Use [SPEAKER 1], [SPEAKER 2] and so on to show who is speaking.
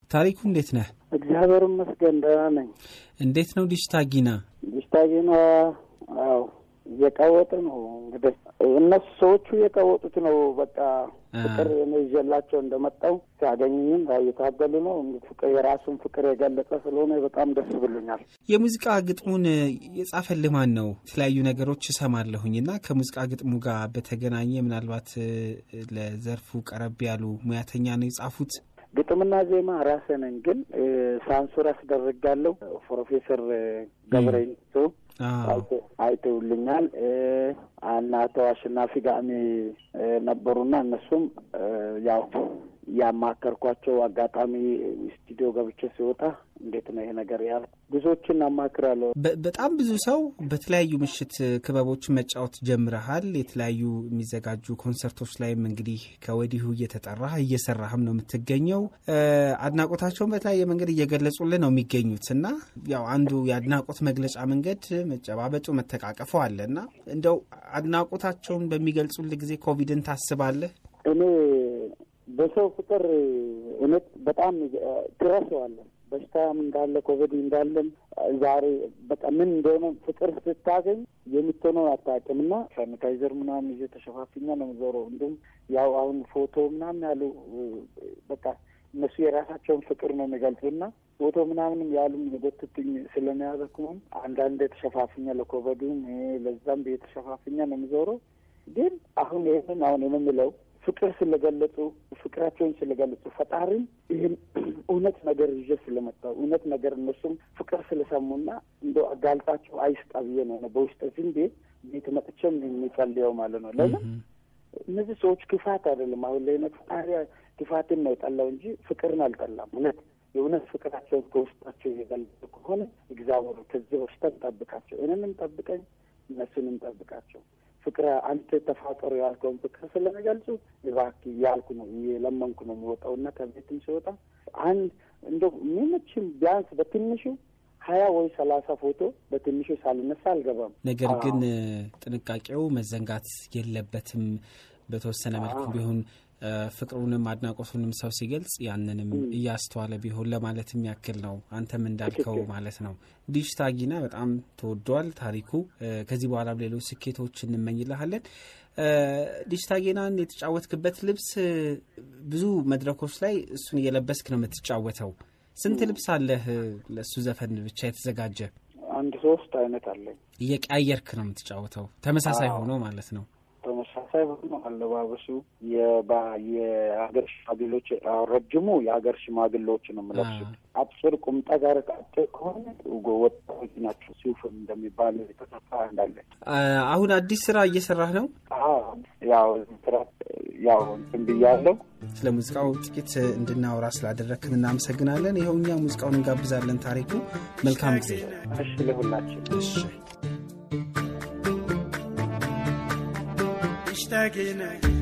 [SPEAKER 1] ታሪኩ እንዴት ነህ?
[SPEAKER 2] እግዚአብሔር ይመስገን ደህና ነኝ።
[SPEAKER 1] እንዴት ነው ዲሽታጊና?
[SPEAKER 2] ዲሽታጊና አዎ እየቀወጡ ነው እንግዲህ እነሱ ሰዎቹ የቀወጡት ነው። በቃ ፍቅር እኔ ይዤላቸው እንደመጣው ሲያገኙኝም እየታገሉ ነው። ፍቅር የራሱን ፍቅር የገለጸ ስለሆነ በጣም ደስ ብሎኛል።
[SPEAKER 1] የሙዚቃ ግጥሙን የጻፈልህ ማን ነው? የተለያዩ ነገሮች እሰማለሁኝ እና ከሙዚቃ ግጥሙ ጋር በተገናኘ ምናልባት ለዘርፉ ቀረብ ያሉ ሙያተኛ ነው የጻፉት?
[SPEAKER 2] ግጥምና ዜማ ራሴ ነኝ፣ ግን ሳንሱር አስደርጋለሁ። ፕሮፌሰር ገብረኝቶ አይተውልኛል እና አቶ አሸናፊ ጋሚ ነበሩና እነሱም ያው ያማከርኳቸው አጋጣሚ ስቱዲዮ ገብቼ ሲወጣ እንዴት ነው ይሄ ነገር ያል ብዙዎችን አማክራለሁ።
[SPEAKER 1] በጣም ብዙ ሰው በተለያዩ ምሽት ክበቦች መጫወት ጀምረሃል። የተለያዩ የሚዘጋጁ ኮንሰርቶች ላይም እንግዲህ ከወዲሁ እየተጠራህ እየሰራህም ነው የምትገኘው። አድናቆታቸውን በተለያየ መንገድ እየገለጹልህ ነው የሚገኙት እና ያው አንዱ የአድናቆት መግለጫ መንገድ መጨባበጡ፣ መተቃቀፉ አለ እና እንደው አድናቆታቸውን በሚገልጹልህ ጊዜ ኮቪድን ታስባለህ?
[SPEAKER 2] እኔ በሰው ፍቅር እውነት በጣም ትረሳዋለህ። በሽታም እንዳለ ኮቪድ እንዳለም ዛሬ በቃ ምን እንደሆነ ፍቅር ስታገኝ የምትሆነው አታውቅም እና ሳኒታይዘር ምናምን ይዤ ተሸፋፊኛ ነው የምዞረው። እንዲሁም ያው አሁን ፎቶ ምናምን ያሉ በቃ እነሱ የራሳቸውን ፍቅር ነው የሚገልጹና ፎቶ ምናምንም ያሉም የጎትትኝ ስለሚያዘክሙም አንዳንድ የተሸፋፍኛ ለኮቪዱም ለዛም የተሸፋፍኛ ነው የምዞረው። ግን አሁን ይህንን አሁን የምንለው ፍቅር ስለገለጹ ፍቅራቸውን ስለገለጹ ፈጣሪም ይህን እውነት ነገር ይዤ ስለመጣው እውነት ነገር እነሱም ፍቅር ስለሰሙና እንደ አጋልጣቸው አይስጣ ብዬ ነው በውስጥ ዝም ቤት ቤት መጥቼም የሚጸልየው ማለት ነው። ለምን እነዚህ ሰዎች ክፋት አይደለም። አሁን ላይ ነት ፈጣሪ ክፋትን ነው የጠላው እንጂ ፍቅርን አልጠላም። እውነት የእውነት ፍቅራቸውን ከውስጣቸው የገለጹ ከሆነ እግዚአብሔር ከዚህ በሽታ ጠብቃቸው፣ እኔንም ጠብቀኝ፣ እነሱንም ጠብቃቸው። ፍቅር አንተ ተፋቀሩ ያልከውን ፍቅር ስለሚገልጹ እባክህ ያልኩ ነው የለመንኩ ነው የሚወጣው እና ከቤትም ሲወጣ አንድ እንደው ምንችም ቢያንስ በትንሹ ሀያ ወይ ሰላሳ ፎቶ በትንሹ ሳልነሳ አልገባም።
[SPEAKER 1] ነገር ግን ጥንቃቄው መዘንጋት የለበትም። በተወሰነ መልኩ ቢሆን ፍቅሩንም አድናቆቱንም ሰው ሲገልጽ ያንንም እያስተዋለ ቢሆን ለማለትም ያክል ነው። አንተም እንዳልከው ማለት ነው። ዲሽታጊና በጣም ተወዷል ታሪኩ። ከዚህ በኋላም ሌሎች ስኬቶች እንመኝልሃለን። ዲሽታጊናን የተጫወትክበት ልብስ ብዙ መድረኮች ላይ እሱን እየለበስክ ነው የምትጫወተው። ስንት ልብስ አለህ ለእሱ ዘፈን ብቻ የተዘጋጀ?
[SPEAKER 2] አንድ ሶስት አይነት አለኝ።
[SPEAKER 1] እየቀያየርክ ነው የምትጫወተው፣ ተመሳሳይ ሆኖ ማለት ነው።
[SPEAKER 2] ተመሳሳይ ሆኖ አለባበሱ የሀገር ሽማግሌዎች ረጅሙ የሀገር ሽማግሌዎች ነው የምለብሱት። አጭር ቁምጣ ጋር አጭር ከሆነ ወጣቶች ናቸው። ሲውፍ እንደሚባል የተሰፋ እንዳለ።
[SPEAKER 1] አሁን አዲስ ስራ እየሰራህ ነው?
[SPEAKER 2] ያው ስራ ያው እንትን ብያለሁ።
[SPEAKER 1] ስለ ሙዚቃው ጥቂት እንድናወራ ስላደረክን እናመሰግናለን። ይኸው እኛ ሙዚቃውን እንጋብዛለን። ታሪኩ መልካም ጊዜ።
[SPEAKER 2] እሺ ለሁላችን
[SPEAKER 1] እሺ
[SPEAKER 3] اشتاقنا